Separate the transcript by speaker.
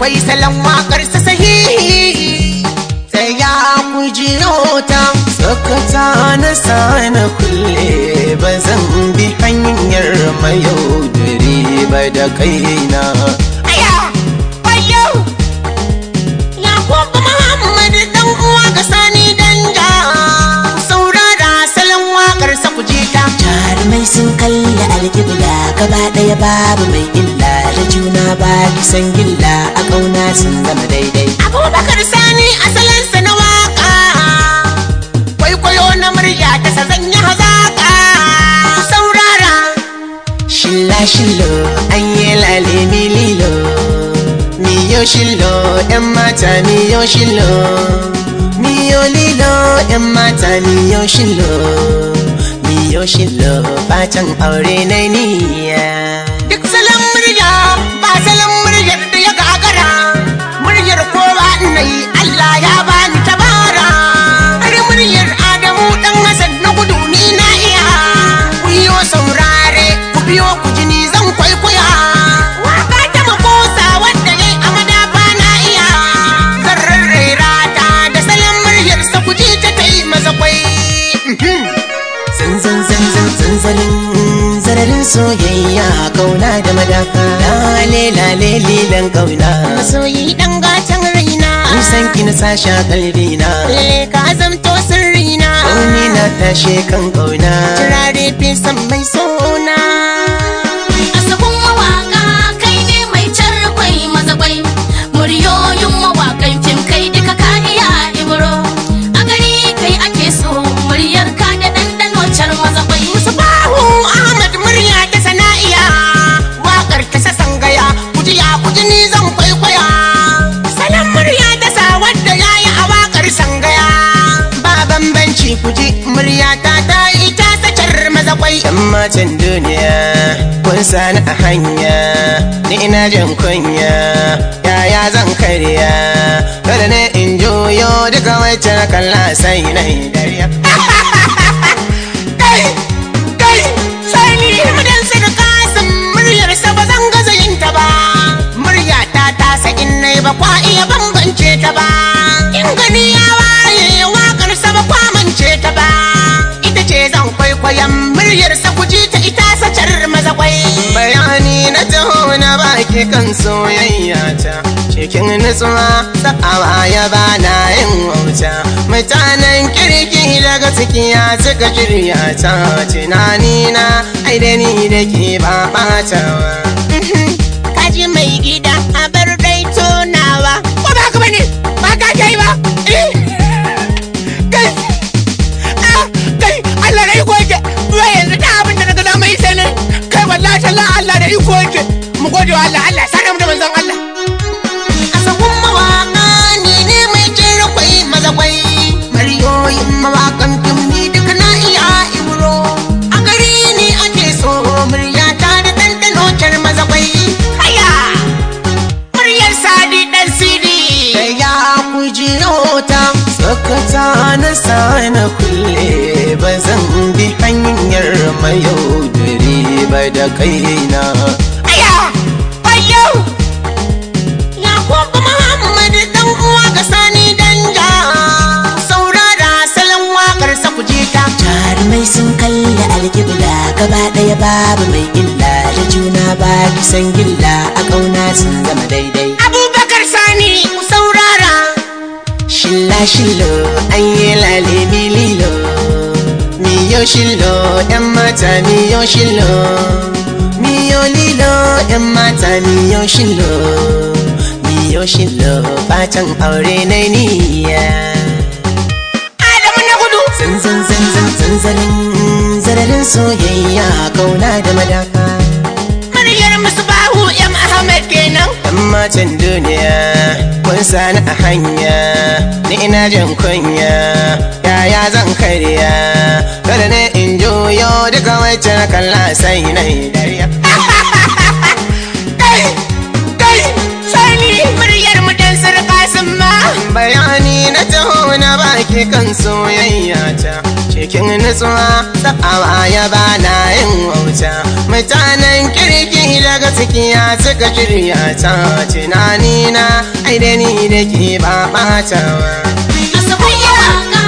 Speaker 1: akwai salon wakar sa sahihi sai ya ku jiyo ta
Speaker 2: Sakata na sana kulle ba zan bi hanyar mayaudari ba da kaina
Speaker 1: aya wayo ya kuma muhammad dan uwa ga sani danja saurara salon wakar sa ku ji ta
Speaker 2: jarumai sun kalli alkibla gaba ɗaya babu mai illa da juna ba kisan gilla a ƙauna sun zama daidai
Speaker 1: abubakar sani asalinsa na waka kwaikwayo na murya ta sa zan yi hazaka Ku saurara
Speaker 2: shilla shillo an yi lale mililo miyo shillo yan mata miyo shillo miyo lilo yan mata miyo shillo miyo shillo fatan aure na niyya
Speaker 1: duk salon murya ba salon muryar da ya gagara muryar kowa na yi Allah ya bani tabara har muryar Adamu dan Hassan na gudu ni na iya ku yi saurare ku biyo ku jini zan kwaikwaya waka ta makosa wanda yayi a madafa na iya zan rarraira ta da salon muryar sa ku ji ta ta yi masa kwai
Speaker 2: zanzan zanzan zanzanin zararin soyayya kauna da madafa lale lale lilan kauna
Speaker 1: masoyi dan gatan raina
Speaker 2: san ki na sasha kalbina
Speaker 1: Lalle ka zamto sirrina
Speaker 2: Kauni na tashe kan kauna
Speaker 1: Turare fesan mai sona
Speaker 3: Asabun mawaka kai ne mai carkwai mazakwai Muryoyin mawakan fim kai duka ka iya ibro A gari kai ake so muryar ka da ɗanɗano car mazakwai
Speaker 1: Bahu Ahmad murya ta sana'iya Waƙar ta sasan gaya Kujiya kuji ni zan kwaikwaya Salon murya ta sa wadda ya yi a waƙar sangaya Ba bambanci kuji murya ta ta yi ta sacar mazakwai
Speaker 2: Yan matan duniya kun sani a hanya ni ina jin kunya yaya zan karya kada ne in juyo duka wacce na kalla sai na yi dariya
Speaker 1: kai kai sai ni mudan sai da kasan muryar sa ba zan gaza yin ta ba murya ta ta sa in nai ba kwa iya bambance ta ba in gani ya waye wakar sa ba kwa mance ta ba ita ce zan kwaikwayon muryar sa ku ji ta ita sacar maza kwai
Speaker 2: bayani na taho na baki kan soyayya ta cikin nutsuwa sa'awa ya bana yin wauta mutanen kirki daga tsikiya suka shirya ta tunani na ai da ni da ke ba ɓatawa
Speaker 1: kaji mai gida a bar dai tonawa ko ba haka bane ba ka kai ba eh kai ah kai Allah da iko yake zuwa yanzu da abin da naga dama yi sai ne kai wallahi talla Allah da iko yake mu gode wa Allah Allah sada mu da manzon Allah asabun mawaka ni ne mai jira kwai maza kwai mariyoyin mawakan kimni duka na iya ibro a gari ne ake so murya ta da ɗanɗano kyar maza kwai haya muryar sadi dan sidi
Speaker 2: da ya ku jiyo ta sakata na sana kulle ba zan bi hanyar mayaudari ba da kaina
Speaker 1: aya wayo ya kuma muhammad dan uwa ga sani danja saurara salon wakar sa ku ji ta
Speaker 2: jarumai sun kalli alkibla gaba ɗaya babu mai illa da juna ba kisan gilla a ƙauna sun zama daidai
Speaker 1: abubakar sani ku saurara
Speaker 2: shilla shillo an yi lale mililo miyo shillo yan mata miyo shillo miyo lilo yan mata miyo shillo miyo shillo fatan aure na niyya
Speaker 1: adamu na gudu
Speaker 2: zanzan zanzan zanzanin zararin soyayya kauna da madafa
Speaker 1: muryar musbahu m ahmad kenan
Speaker 2: Yan matan duniya kun sani a hanya ni ina jin kunya yaya zan karya kada ne in juyo duka wacce na kalla sai na yi dariya
Speaker 1: kai kai sani muryar mu dan sarka sun ma
Speaker 2: bayani na taho na baki kan soyayya ta cikin nutsuwa sa'awa ya bana yin wauta mutanen kirki daga ciki ya cika shirya ta tunani na ai da ni da ke ba ɓatawa
Speaker 3: A sabon mawaka